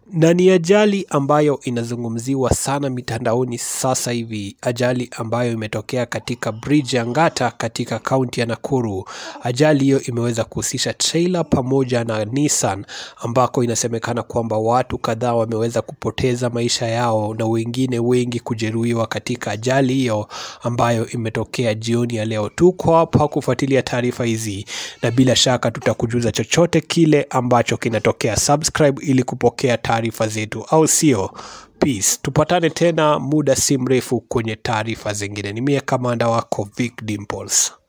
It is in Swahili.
na ni ajali ambayo inazungumziwa sana mitandaoni sasa hivi, ajali ambayo imetokea katika bridge ya Ngata katika kaunti ya Nakuru. Ajali hiyo imeweza kuhusisha trailer pamoja na Nissan, ambako inasemekana kwamba watu kadhaa wameweza kupoteza maisha yao na wengine wengi kujeruhiwa katika ajali hiyo ambayo imetokea jioni ya leo. Tuko hapa kufuatilia taarifa hizi na bila shaka tutakujuza chochote kile ambacho kinatokea. Subscribe ili kupokea taarifa zetu, au sio? Peace. Tupatane tena muda si mrefu kwenye taarifa zingine. Ni mie kamanda wako Vic Dimples.